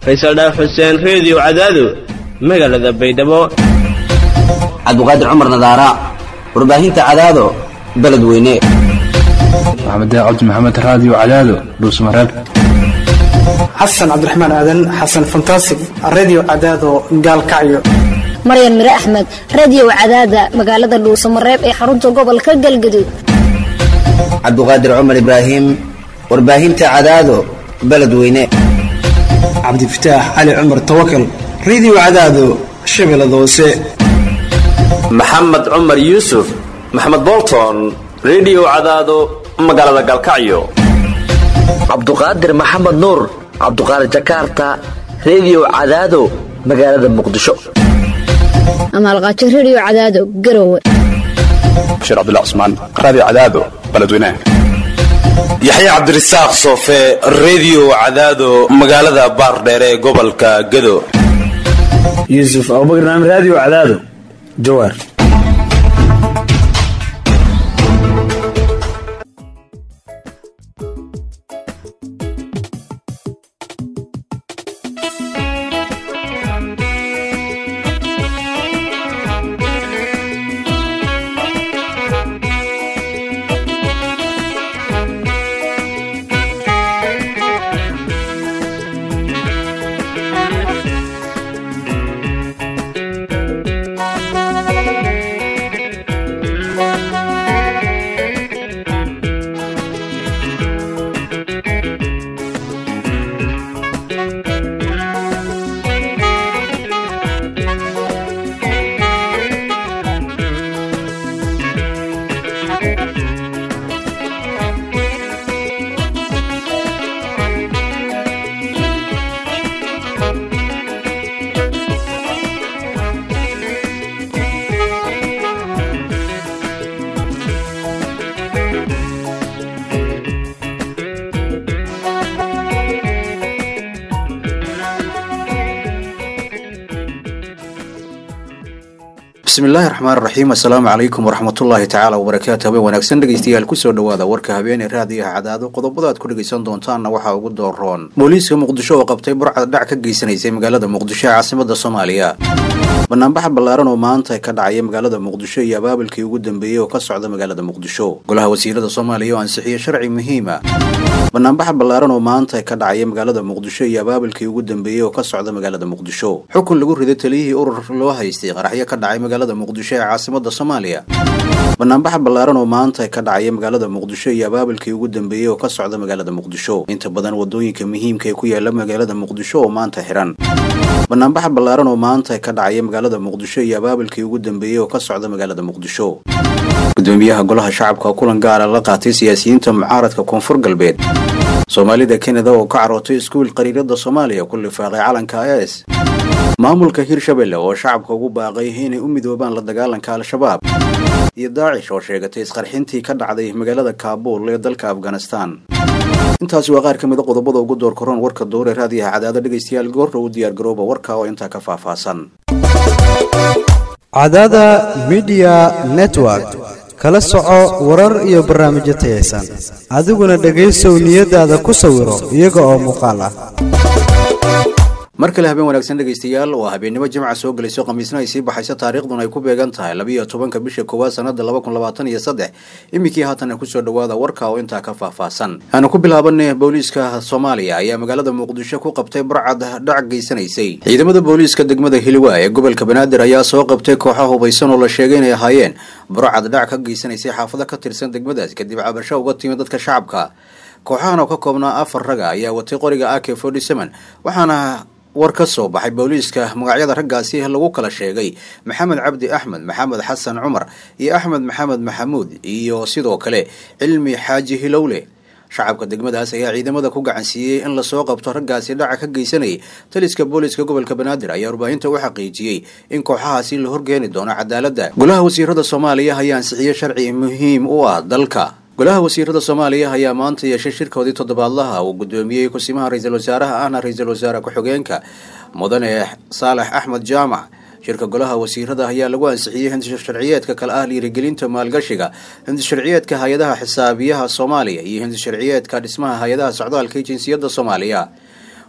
faysal dhaaf xuseen reediyo cadaado magaalada baydhabo cabdiqaadir cumar nadaara warbaahinta cadaado beledweyne maxamed cabdi maxamed raadiyo cadaado dhuusmareeb xasan cabdiraxmaan aadan xasan fantasig redio cadaado gaalkacyo maryan mire axmed radio cadaada magaalada dhuusamareeb ee xarunta gobolka galgaduud cabdiqaadir cumar ibraahim warbaahinta cadaado beledweyne cabdifataax cali cumar tawakal redio cadaado shabeellada hoose maxamed cumar yuusuf maxamed bolton redio cadaado magaalada galkacyo cabduqaadir maxamed nuur cabduqaadir jakarta redio cadaado magaalada muqdisho amaalqaajo radio cadaado garowe bashiir cabdilla cusmaan raadiyo cadaado beledweynaha yaxya cabdirasaaq soofe redio cadaado magaalada baardheere ee gobolka gado yuusuf abubakar naam raadiyo cadaado jawaar bismillahi raxmaan raxiim assalaamu calaykum waraxmatullaahi tacaala wabarakaatu habeen wanaagsan dhegeystayaal kusoo dhowaada warka habeenee raadiyaha cadaado qodobada aad ku dhegeysan doontaanna waxaa ugu dooroon booliiska muqdisho oo qabtay burcad dhac ka geysanaysay magaalada muqdisho ee caasimada soomaaliya banaanbaxa ballaaran oo maanta ka dhacaya magaalada muqdisho iyo abaabilkii ugu dambeeyey oo ka socda magaalada muqdisho golaha wasiirada soomaaliya oo ansixiyey sharci muhiima banaanbaxa ballaaran oo maanta ka dhacaya magaalada muqdisho iyo abaabilkii ugu dambeeyey oo ka socda magaalada muqdisho xukun lagu riday taliyihii urur loo haystay qaraxyo ka dhacay magaalada muqdisho ee caasimada soomaaliya banaanbaxa ballaaran oo maanta ka dhacaya magaalada muqdisho iyo abaabilkii ugu dambeeyey oo ka socda magaalada muqdisho inta badan wadooyinka muhiimka ee ku yaala magaalada muqdisho oo maanta xiran banaanbaxa ballaaran oo maanta ka dhacaya magaalada muqdisho iyo abaabilkii ugu dambeeyey oo ka socda magaalada muqdisho gudoomiyaha golaha shacabka oo kulan gaara la qaatay siyaasiyiinta mucaaradka koonfur galbeed soomaalida kanada oo ka carootay iskuul qariirada soomaaliya ku lifaaqay calanka is maamulka hirshabelle oo shacabka ugu baaqay inay u midoobaan la dagaalanka al-shabaab iyo daacish oo sheegatay isqarxintii ka dhacday magaalada kaabuul ee dalka afghanistan intaasi waa qaar ka mida qodobada ugu door koron warka dowre raadiyaha cadaado dhegaystayaal goorra u diyaargarooba warka oo intaa ka faahfaahsan cadaada midiya network kala soco warar iyo barnaamijyo tayaysan adiguna dhegaysow niyadaada ku sawiro iyaga oo muuqaal ah mar kale habeen wanaagsan dhegaystayaal waa habeennimo jimca soo gelayso khamiisna ay sii baxayso taariikhduna ay ku beegan tahay labiiyo tobanka bisha koowaad sanada laba kun labaatan iyo saddex iminkii haatana kusoo dhowaada warka oo intaa ka faahfaahsan aanu ku bilaabanay booliiska soomaaliya ayaa magaalada muqdisho ku qabtay burcad dhac geysanaysay ciidamada booliiska degmada hiliwa ee gobolka banaadir ayaa soo qabtay kooxa hubaysan oo la sheegay inay ahaayeen burcad dhac ka geysanaysay xaafado ka tirsan degmadaas kadib cabasho uga timi dadka shacabka kooxahan oo ka koobnaa afar raga ayaa watay qoriga ak forty seven waxaana war ka soo baxay booliiska magacyada raggaasi lagu kala sheegay maxamed cabdi axmed maxamed xasan cumar iyo axmed maxamed maxamuud iyo sidoo kale cilmi xaaji hilowle shacabka degmadaas ayaa ciidamada ku gacansiiyey in lasoo qabto raggaasi dhaca ka geysanayay taliska booliiska gobolka banaadir ayaa warbaahinta u xaqiijiyey in kooxahaasi la horgeeni doono cadaaladda golaha wasiirada soomaaliya ayaa ansixiyey sharci muhiim u ah dalka golaha wasiirada soomaaliya ayaa maanta yeeshay shirkoodii toddobaadlaha uu gudoomiyey kusimaha ra-iisul wasaaraha ahna ra-iisul wasaare ku-xigeenka mudane saalax axmed jaamac shirka golaha wasiirada ayaa lagu ansixiyey hindisha sharciyeedka kale ah dhiirigelinta maalgashiga hindis sharciyeedka hay-adaha xisaabiyaha soomaaliya iyo hindis sharciyeedka dhismaha hay-adaha socdaalka iyo jinsiyadda soomaaliya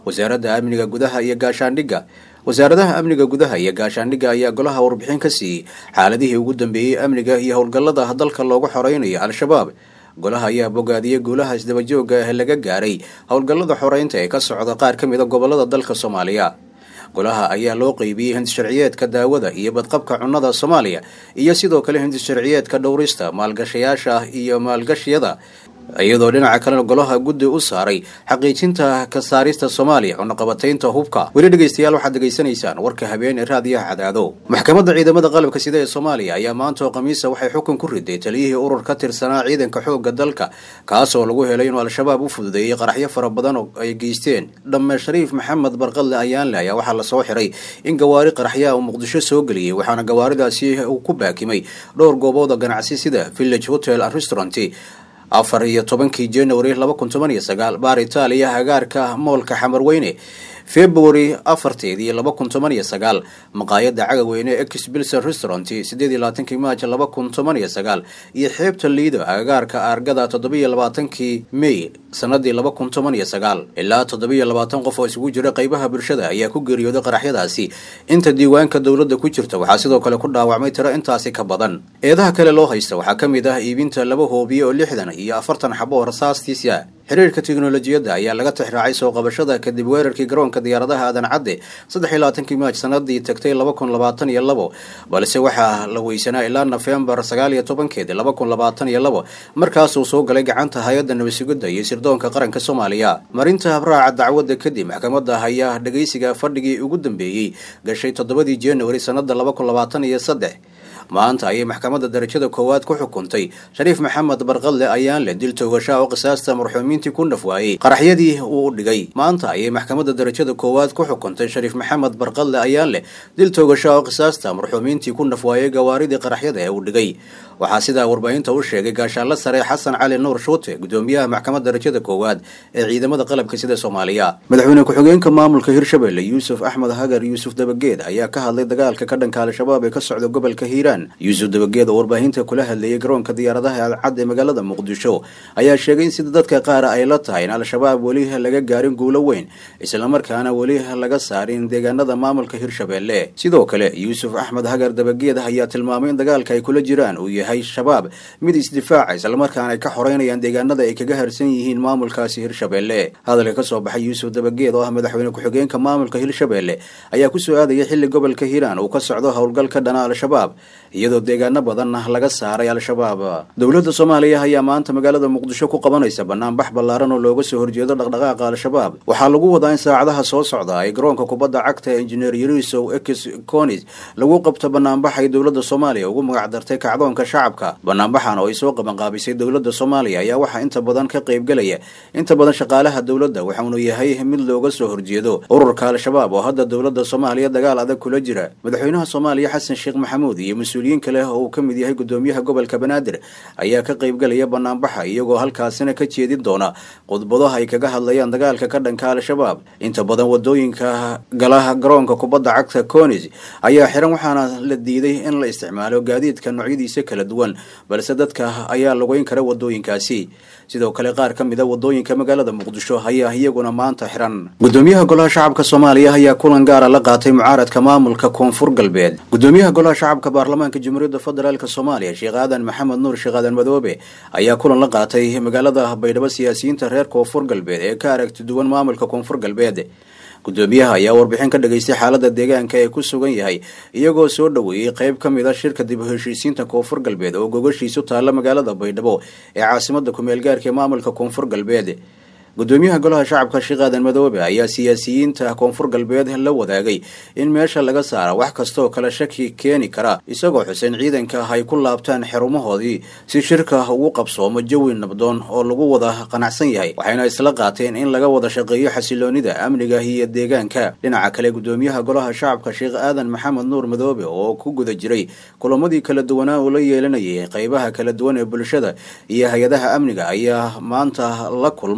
wasaaradda amniga gudaha iyo gaashaandhigga wasaaradaha amniga gudaha iyo gaashaandhigga ayaa golaha warbixin ka siiyey xaaladihii ugu dambeeyey amniga iyo howlgallada dalka loogu xoreynayo al-shabaab golaha ayaa bogaadiyey guulaha isdabajooga ah laga gaaray howlgallada xoreynta ee ka socda qaar ka mida gobolada dalka soomaaliya golaha ayaa loo qeybiyey hindisharciyeedka daawada iyo badqabka cunnada soomaaliya iyo sidoo kale hindisharciyeedka dhowrista maalgashayaasha iyo maalgashiyada iyadoo dhinaca kalena golaha guddi u saaray xaqiijinta ka saarista soomaaliya cunaqabataynta hubka weli dhegeystayaal waxaad degeysanaysaan warka habeen ee raadiyaha cadaado maxkamadda ciidamada qalabka sida ee soomaaliya ayaa maanta oo khamiisa waxay xukun ku riday taliyihii urur ka tirsanaa ciidanka xoogga dalka kaasoo lagu helay inuu al-shabaab u fududeeyey qaraxyo fara badan oo ay geysteen dhamme shariif maxamed barqadle ayaanle ayaa waxaa lasoo xiray in gawaari qaraxyaha uu muqdisho soo geliyey waxaana gawaaridaasi uu ku baakimay dhowr goobood oo ganacsi sida village hotel restaurant afar iyo tobankii january laba kun toban iyo sagaal baar itaaliya hagaarka moolka xamarweyne february afarteedii laba kun toban iyo sagaal maqaayada cagaweyne ex bilson restaurant sideed iyo labaatankii maaj laba kun toban iyo sagaal iyo xeebta liido agagaarka aargada toddobiyo labaatankii may sanadii laba kun toban iyo sagaal ilaa toddobiyo labaatan qof oo isugu jira qaybaha bulshada ayaa ku geeriyooday qaraxyadaasi inta diiwaanka dowladda ku jirta waxaa sidoo kale ku dhaawacmay tiro intaasi ka badan eedaha kale loo haysta waxaa ka mid ah iibinta laba hoobiye oo lixdan iyo afartan xabo oo rasaastiisa xiriirka tiknolojiyadda ayaa laga tixraacay soo qabashada kadib weerarkii garoonka diyaaradaha aadan cadde saddex iyo labaatankii maaj sanadii tagtay laba kun labaatan iyo labo balse waxaa la weysanaa ilaa nofembar sagaal iyo tobankeedi laba kun labaatan iyo labo markaasuu soo galay gacanta hay-adda nabadsugidda iyo sirdoonka qaranka soomaaliya marinta habraaca dacwadda kadib maxkamadda ayaa dhegeysiga fadhigii ugu dambeeyey gashay toddobadii january sanada laba kun labaatan iyo saddex maanta ayay maxkamadda darajada koowaad ku xukuntay shariif maxamed barqadle ayaan leh dil toogashaa oo qisaasta marxuumiintii ku naf waayey qaraxyadii uu u dhigay maanta ayay maxkamadda darajada koowaad ku xukuntay shariif maxamed barqadle ayaan leh dil toogashaa oo qisaasta marxuumiintii ku naf waayey gawaaridii qaraxyada ee uu dhigay waxaa sidaa warbaahinta u sheegay gaashaanla sare xasan cali nuur shuute gudoomiyaha maxkamadda darajada koowaad ee ciidamada qalabka sida soomaaliya madaxweyne ku-xigeenka maamulka hirshabelle yuusuf axmed hagar yuusuf dabageed ayaa ka hadlay dagaalka ka dhanka al-shabaab ee ka socda gobolka hiiraan yuusuf dabageed oo warbaahinta kula hadlayay garoonka diyaaradaha alcad ee magaalada muqdisho ayaa sheegay in sida dadka qaar ay la tahay in al-shabaab weli laga gaarin guulo weyn islamarkaana weli laga saarin deegaanada maamulka hirshabelle sidoo kale yuusuf axmed hagar dabageed ayaa tilmaamay in dagaalka ay kula jiraan uu yahay shabaab mid isdifaaca islamarkaana ay ka xoreynayaan deegaanada ay kaga harsan yihiin maamulkaasi hirshabelle hadalka kasoo baxay yuusuf dabageed oo ah madaxweyne ku-xigeenka maamulka hirshabelle ayaa kusoo aadaya xilli gobolka hiiraan uu ka socdo howlgal ka dhana al-shabaab iyadoo deegaano badanna laga saaray al-shabaab dowladda soomaaliya ayaa maanta magaalada muqdisho ku qabanaysa banaanbax ballaaran oo looga soo horjeedo dhaqdhaqaaqa al-shabaab waxaa lagu wadaa in saacadaha soo socda ay garoonka kubadda cagta injineer yarisow ex conis lagu qabto banaanbax ay dowladda soomaaliya ugu magacdartay kacdoonka shacabka banaanbaxan oo ay soo qabanqaabisay dowladda soomaaliya ayaa waxaa inta badan ka qaybgelaya inta badan shaqaalaha dowladda waxaunu yahay mid looga soo horjeedo ururka al-shabaab oo hadda dowladda soomaaliya dagaal adag kula jira madaxweynaha soomaaliya xasan sheekh maxamuud iyo mas-uuliyiin kale oo uu ka mid yahay gudoomiyaha gobolka banaadir ayaa ka qaybgelaya banaanbaxa iyagoo halkaasina ka jeedin doona khudbadaha ay kaga hadlayaan dagaalka ka dhanka al-shabaab inta badan wadooyinka galaha garoonka kubadda cagta conis ayaa xiran waxaana la diiday in la isticmaalo gaadiidka noocyadiisa kala duwan balse dadka ayaa lugeyn kara wadooyinkaasi sidoo kale qaar ka mid a wadooyinka magaalada muqdisho ayaa iyaguna maanta xiran gudoomiyaha golaha shacabka soomaaliya ayaa kulan gaara la qaatay mucaaradka maamulka koonfur galbeed gudoomiyaha golaha shacabka baarlamaanka jamhuuriyadda federaalk soomaaliya sheekh aadan maxamed nuur sheekh aadan madoobe ayaa kulan la qaatay magaalada baydhabo siyaasiyiinta reer koonfur galbeed ee ka aragti duwan maamulka koonfur galbeed gudoomiyaha ayaa warbixin ka dhageystay xaalada deegaanka ee ku sugan yahay iyagoo soo dhoweeyey qayb ka mid a shirka dib u heshiisiinta koonfur galbeed oo gogashiisu taalla magaalada baydhabo ee caasimada kumeel gaarka ee maamulka koonfur galbeed gudoomiyaha golaha shacabka sheekh aadan madoobe ayaa siyaasiyiinta koonfur galbeed la wadaagay in meesha laga saara wax kastaoo kale shaki keeni kara isagoo xuseyn ciidanka ay ku laabtaan xerumahoodii si shirka ugu qabsoomo jawi nabdoon oo lagu wada qanacsan yahay waxayna isla qaateen in laga wada shaqeeyo xasiloonida amniga iyo deegaanka dhinaca kale gudoomiyaha golaha shacabka sheekh aadan maxamed nuur madoobe oo ku guda jiray kulamadii kala duwanaa uu la yeelanayay qaybaha kala duwan ee bulshada iyo hay-adaha amniga ayaa maanta la kulmay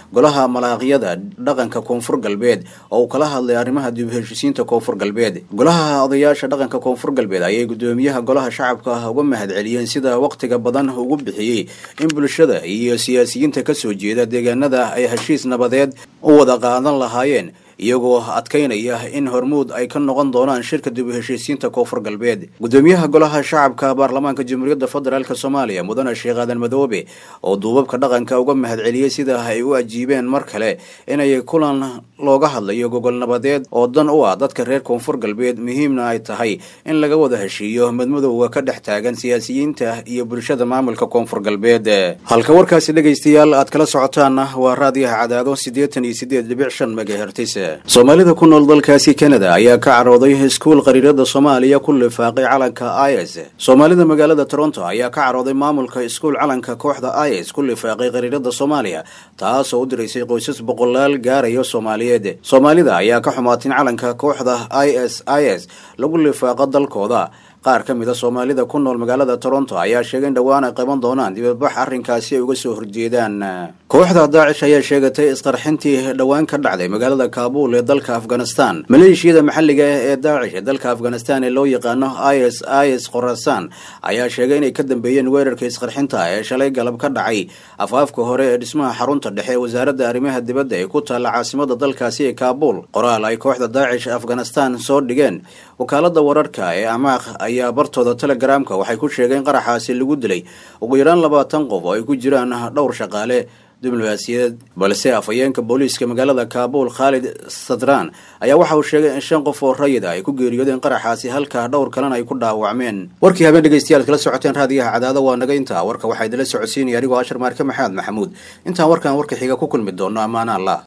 golaha malaaqyada dhaqanka koonfur galbeed oo uu kala hadlay arrimaha dib u heshiisiinta koonfur galbeed golaha odayaasha dhaqanka koonfur galbeed ayay gudoomiyaha golaha shacabka uga mahadceliyeen sida waqtiga badan ugu bixiyey in bulshada iyo siyaasiyiinta kasoo jeeda deegaanada ay heshiis nabadeed u wada qaadan lahaayeen iyagoo adkaynaya in hormuud ay ka noqon doonaan shirka dib u heshiisiinta koonfur galbeed gudoomiyaha golaha shacabka baarlamaanka jamhuuriyadda federaalk soomaaliya mudane sheekh aadan madoobe oo duubabka dhaqanka uga mahadceliyey sida ay u ajiibeen mar kale inay kulan looga hadlayo gogol nabadeed oo dan u ah dadka reer koonfur galbeed muhiimna ay tahay in laga wada heshiiyo madmadowga ka dhex taagan siyaasiyiinta iyo bulshada maamulka koonfur galbeed halka warkaasi dhegaystayaal aad kala socotaanna waa raadiyaha cadaado siddeetan iyo siddeed dhibic shan megahertis soomaalida ku nool dalkaasi canada ayaa ka carooday iskuul qariirada soomaaliya ku lifaaqay calanka is soomaalida magaalada toronto ayaa ka carooday maamulka iskuul calanka kooxda is ku lifaaqay qariirada soomaaliya taasoo u diraysay qoysas boqolaal gaarayo soomaaliyeed soomaalida ayaa ka xumaatin calanka kooxda is is lagu lifaaqa dalkooda qaar ka mid a soomaalida ku nool magaalada toronto ayaa sheegay in dhowaan ay qaban doonaan dibadbax arrinkaasi ay uga soo horjeedaan kooxda daacish ayaa sheegatay isqarxintii dhowaan ka dhacday magaalada kaabuul ee dalka afghanistan maleeshiyada maxalliga ah ee daacish ee dalka afghanistan ee loo yaqaano is is khorasaan ayaa sheegay inay ka dambeeyeen weerarka isqarxinta ee shalay galab ka dhacay afaafka hore ee dhismaha xarunta dhexe ee wasaaradda arrimaha dibadda ee ku taalla caasimada dalkaasi ee kaabuul qoraal ay kooxda daacish afghanistan soo dhigeen wakaalada wararka ee amaaq ayaa bartooda telegramka waxay ku sheegeen qaraxaasi lagu dilay ugu yaraan labaatan qof oo ay ku jiraan dhowr shaqaale diblomaasiyadeed balse afhayeenka booliiska magaalada kaabuul khaalid sadraan ayaa waxa uu sheegay in shan qof oo rayida ay ku geeriyoodeen qaraxaasi halka dhowr kalena ay ku dhaawacmeen warkii habeen dhegeystayaal kala socoteen raadiyaha cadaada waa naga intaa warka waxaa idinla socodsiinaya anigoo ashar maarke maxamed maxamuud intaan warkan warka xiga ku kulmi doono ammaana allah